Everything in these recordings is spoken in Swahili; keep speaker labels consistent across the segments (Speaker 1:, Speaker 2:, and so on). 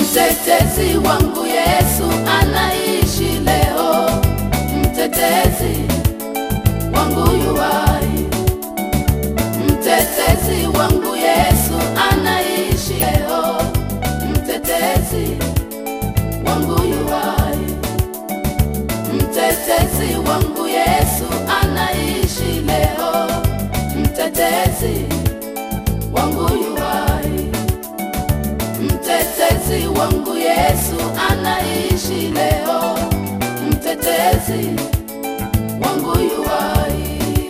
Speaker 1: Mtetezi wangu Yesu anaishi leo, mtetezi wangu yuwai. Mtetezi wangu Yesu anaishi leo, mtetezi wangu yuwai. Mtetezi wangu Yesu anaishi leo, mtetezi wangu yuwai. Mtetezi wangu Yesu anaishi leo, mtetezi wangu yuwai.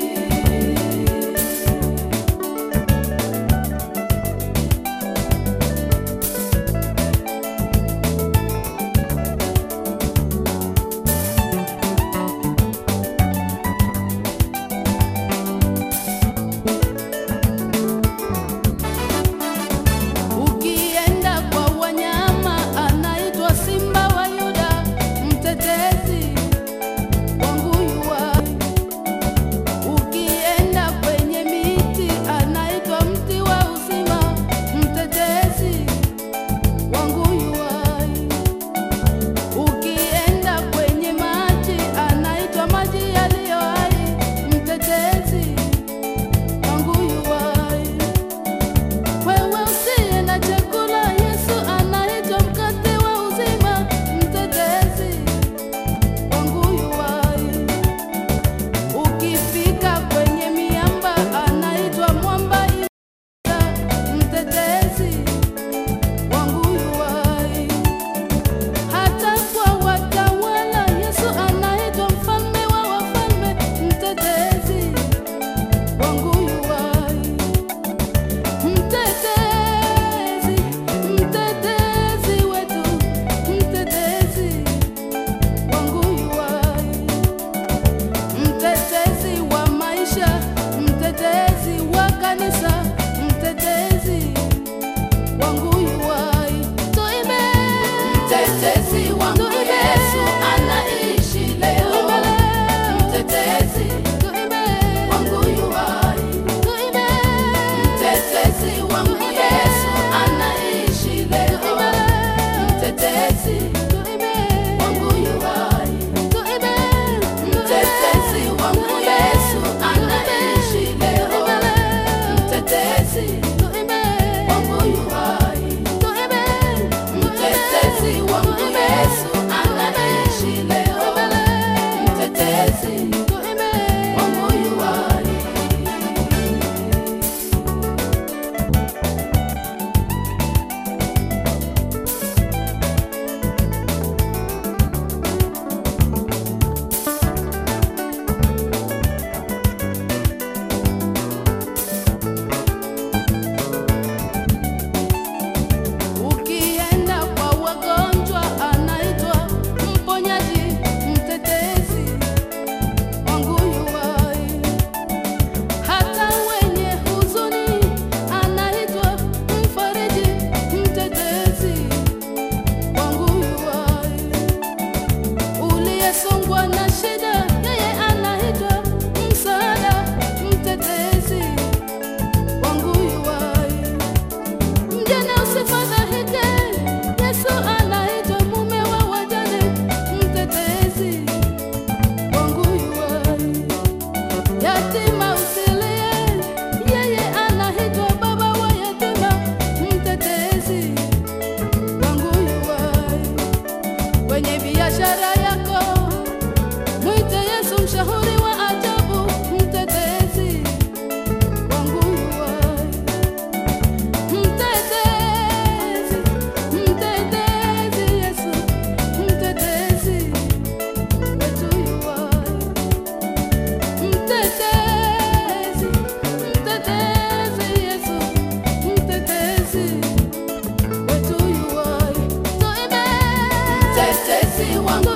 Speaker 1: Ukienda kwa wanyama anaitwa simba wa Yuda, mtetezi wangu yuwai. Ukienda kwenye miti anaitwa mti wa uzima, mtetezi wangu yuwai. Ukienda kwenye maji anaitwa maji yaliyo hai, mtetezi wangu yuwai. Wewe usiye na chakula, Yesu anaitwa mkate wa uzima, mtetezi wangu yuwai. Ukifika kwenye miamba, anaitwa mwamba imara, mtetezi wangu yuwai. Hata kwa watawala, Yesu anaitwa mfalme wa wafalme, mtetezi wangu yuwai. Mtetezi, mtetezi wetu, mtetezi wangu yuwai. Mtetezi wa maisha, mtetezi wa kanisa, mtetezi wangu yuwai. Tuimbe. Mtetezi wangu Yesu anaishi leo, mtetezi wangu yuwai. Mtetezi wangu Yesu anaishi leo, mtetezi wangu yuwai. Mtetezi wangu Yesu anaishi leo, mtetezi wangu yuwai. Mtetezi wangu Yesu anaishi leo, mtetezi wangu yuwai. Ukienda kwa wagonjwa anaitwa mponyaji, mtetezi wangu yuwai. Hata wenye huzuni anaitwa mfariji, mtetezi wangu yuwai. Uliyesongwa na shida, yeye anaitwa msaada, mtetezi wangu yuwai. Mjane usifadhaike, Yesu anaitwa mume wa wajane, mtetezi wangu yuwai. Yatima usilie, yeye anaitwa baba wa yatima, mtetezi wangu yuwai. Kwenye biashara yako mwite Yesu, mshauri wa ajabu, mtetezi wangu yuwai. Mtetezi, mtetezi Yesu, mtetezi wetu yuwai. Mtetezi, mtetezi Yesu, mtetezi wetu yuwai. Tuimbe. Mtetezi wangu